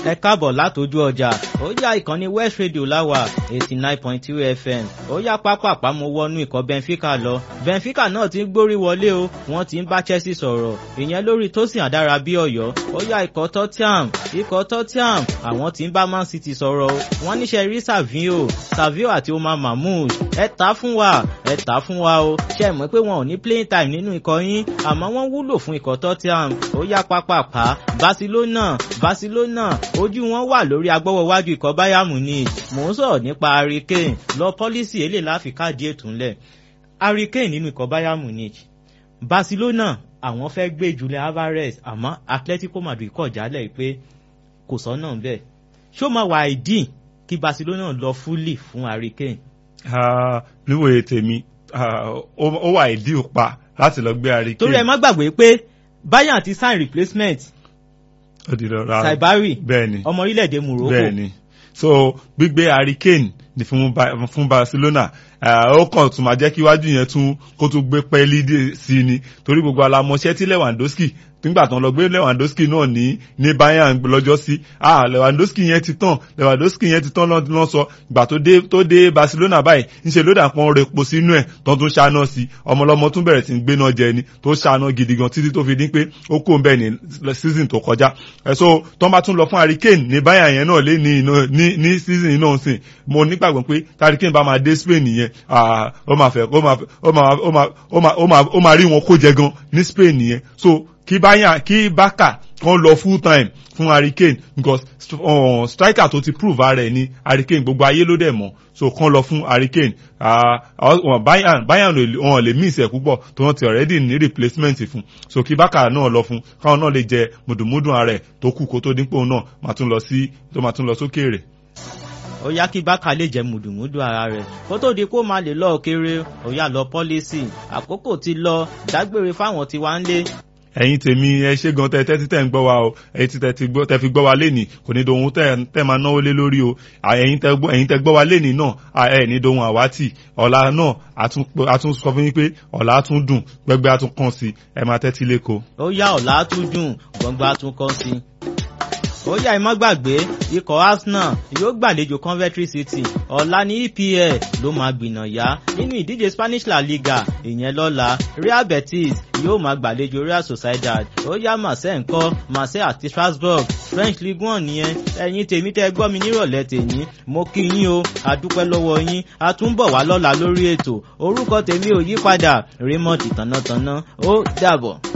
ẹ káàbọ̀ látọjú ọjà ó yá ìkànnì west radio láwà eighty nine point two fm ó yá pápápá mo wọnú ikọ̀ benfica lọ benfica náà ti ń gbórí wọlé o wọ́n ti ń bá chelsea sọ̀rọ̀ ìyẹn lórí tósìn àdára bí ọ̀yọ́ ó yá ikọ̀ tottenham ikọ̀ tottenham àwọn ti ń bá man city sọ̀rọ̀ o wọ́n níṣẹ́ rí savio savio àti omar mahmood ẹ tà fún wa ẹ tà fún wa o ṣe mọ̀ pé wọn ò ní playing time nínú ikọ̀ yín àmọ́ wọ́n wúlò fún ikọ̀ tottenham ó yá pápápá barcelona barcelona ojú wọn wà lórí agbọ́wọ́wájú ikọ̀ bayern munich mò ń sọ̀rọ̀ nípa harry kane lọ pọ́lísì èlé láfi káàdì ètò ńlẹ̀ harry kane nínú ikọ̀ bayern munich barcelona àwọn fẹ́ gbé julian alvarez àmọ́ atletico madrid kọ̀ jálẹ̀ pé kò sọ́nà bẹ́ẹ̀ ṣó máa wà ìdí kí barcelona lọ fúlì fún harry kane. níwòye tèmi ó wà ìdí òpa láti lọ gbé harry kane. torí ẹ má gbàgbé pé bayern ti sign replacement saibari bẹ́ẹ̀ni ọmọ orílẹ̀-èdè morocco bẹ́ẹ̀ni so gbígbé harry kane ni fún, fún barcelona ó kàn tún máa jẹ́ kí iwájú yẹn tún kó tún gbé pẹ́ẹ́lí sí i ni torí gbogbo alamọ̀ṣẹ́ tí lewandowski nígbà tán lọ gbé lewandowski náà ní ní bayern lọ́jọ́ sí ah lewandowski yẹn ti tán lewandowski yẹn ti tán lọ́n sọ ìgbà tó dé tó dé barcelona báyìí ńṣe ló dà pọ́n repo sínú ẹ̀ tó tún ṣáná sí ọmọlọ́mọ tún bẹ̀rẹ̀ sí ń gbéná jẹ ni tó ṣáná gidi gan títí tó fi dín pé ó kó bẹ́ẹ̀ ní season tó kọjá ẹ̀ so tó bá tún lọ fún harry kane ní bayern yẹn náà lé ní ní ní season yìí náà sìn mo nígbàgbọ́ pé harry kane bá máa dé spain yẹn ó máa fẹ́ ó máa ó máa ó máa ó máa ó máa rí wọn kó jẹ gan ní spain yẹn so kí báyà kí bákà kan lọ full time fún harry kane because uh, striker tó ti prove ara ẹ̀ ní harry kane gbogbo ayé ló dẹ̀ mọ̀ so kan lọ fún harry kane bayern bayern wọn lè miss ẹ̀ púpọ̀ tó wọ́n ti already ní replacement fún so kí bákà náà lọ fún káwọn náà lè jẹ mùdùmùdù ara ẹ̀ tó kù kó tó dípò náà máa tún lọ sí tó máa tún lọ sókèèrè ó yá kí bákà lè jẹ mùdùmùdù ara rẹ kó tó di kó máa lè lọ kéré ó yá lọ pọ́lísì àkókò ti lọ dágbére fáwọn tí wá ń lé ẹ̀yin tèmi ẹ ṣe gan tẹ tẹ́tí tẹ́ ń gbọ́ wa o ẹ̀yin tí tẹ́ fi gbọ́ wa lénìí kò ní dohun tẹ́ máa náwó lé lórí o ẹ̀yin tẹ́ gbọ́ wa lénìí náà ẹ̀ ní dohun àwátì ọ̀la náà a tún sọ fún yín pé ọ̀la á tún dùn gbẹgbẹ́ á tún kàn sí ẹ máa tẹ́tí léko. ó yá ọ̀la á tún dùn gbọ̀ngbà á tún kàn sí ó yá ẹ má gbàgbé ikọ̀ arsenal yóò gbàlejò coventry city ọ̀la ní epl ló máa gbìnà yá nínú ìdíje spanish la liga ìyẹn lọ́la real betis yóò máa gbàlejò real sociedad ó yá marseille ńkọ́ marseille àti strasbourg french league one nìyẹn ẹ̀yin tèmi tẹ́ gbọ́ mi nírọ̀lẹ́ tèmi mo kí yín o àdúpẹ́ lọ́wọ́ yín a tún bọ̀ wá lọ́la lórí ètò orúkọ tèmi ò yí padà raymond tànátaná ó dàbọ̀.